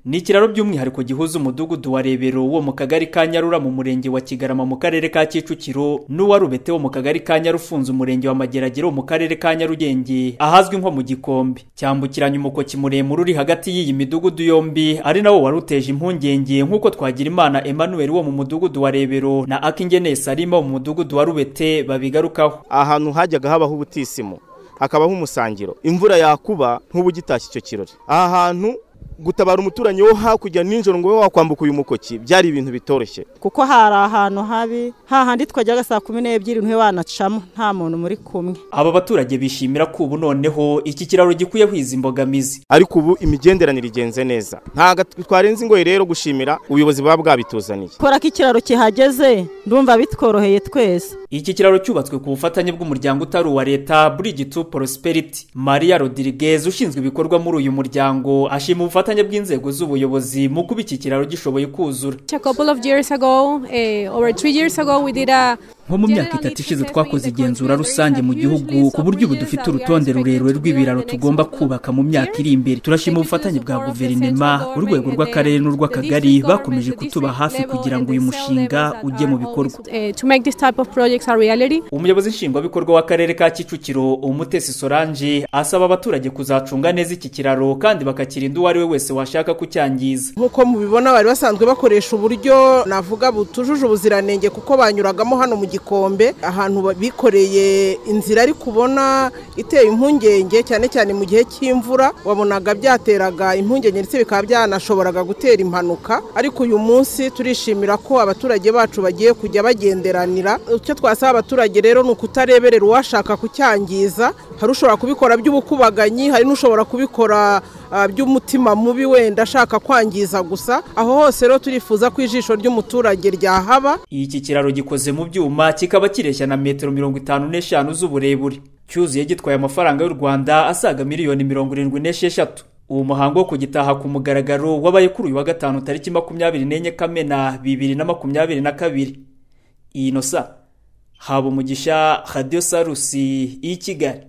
ni ikiraro by'umwihariko gihuza umudugudu wa rebero wo mu kagari ka nyarura mu murenge wa kigarama mu karere ka kicukiro n'uwa rubete wo mu kagari ka nyarufunze umurenge wa mageragere wo mu karere ka nyarugenge ahazwi nko mu gikombe cyambukiranya umukoki muremure uri hagati y'iyi midugudu yombi ari nawo wari uteje impungenge nk'uko twagira imana emmanuel wo mu mudugudu wa rebero na akingeneye salima wo mu mudugudu wa rubete babigarukaho ahantu hajyaga habaho ubutisimu hakabaho umusangiro imvura yakuba nk'ubugitashya icyo kirori aha hantu gutabara umuturanyi wo hakurya nijoro ngo ube wakwambuka uyu mukoki byari ibintu bitoroshye kuko hari ahantu habi hahandi twajyaga saa kumi n'ebyiri ntube wanacamo nta muntu muri kumwe aba baturage bishimira ko ubu noneho iki kiraro gikwiye kwiza imbogamizi ariko ubu imigenderanire igenze neza ntabwo twarenze ingoyi rero gushimira ubuyobozi buba bwabituzaniye ko ikiraro kihageze ndumva bitworoheye twese iki kiraro cyubatswe ku bufatanye bw'umuryango utari uwa leta Bridge to Prosperity Maria Rodriguez ushinzwe ibikorwa muri uyu muryango ashima ubufatanye bw'inzego z'ubuyobozi mu kuba iki kiraro gishoboye kuzura nko mu myaka itatu ishize twakoze igenzura rusange mu gihugu ku buryo ubu dufite urutonde rurerure rw'ibiraro tugomba kubaka mu myaka iri imbere turashima ubufatanye bwa guverinema urwego rw'akarere n'urw'akagari bakomeje kutuba hafi kugira ngo uyu mushinga ujye mu bikorwa umuyobozi nshingwabikorwa w'akarere ka kicukiro umutesi solange asaba abaturage kuzacunga neza iki kiraro kandi bakakirinda uwo ari we wese washaka kucyangiza nk'uko mubibona bari basanzwe bakoresha uburyo navuga butujuje ubuziranenge kuko banyuragamo hano mu gikombe ahantu bikoreye inzira ari kubona iteye impungenge cyane cyane mu gihe cy'imvura wabonaga byateraga impungenge ndetse bikaba byanashoboraga gutera impanuka ariko uyu munsi turishimira ko abaturage bacu bagiye kujya bagenderanira icyo twasaba abaturage rero ni ukutareberera uwashaka kucyangiza hari ushobora kubikora by'ubukubaganyi hari n'ushobora kubikora by'umutima mubi wenda ashaka kwangiza gusa aho hose rero turifuza ko ijisho ry'umuturage ryahaba iki kiraro gikoze mu byuma kikaba kireshya na metero mirongo itanu n'eshanu z'uburebure cyuzuye gitwaye amafaranga y'u rwanda asaga miliyoni mirongo irindwi n'esheshatu uwo muhango wo kugitaha ku mugaragaro wabaye kuri uyu wa gatanu tariki makumyabiri n'enye kamena bibiri na makumyabiri na kabiri iyi nosa haba umugisha radiyo sarusi y'i kigali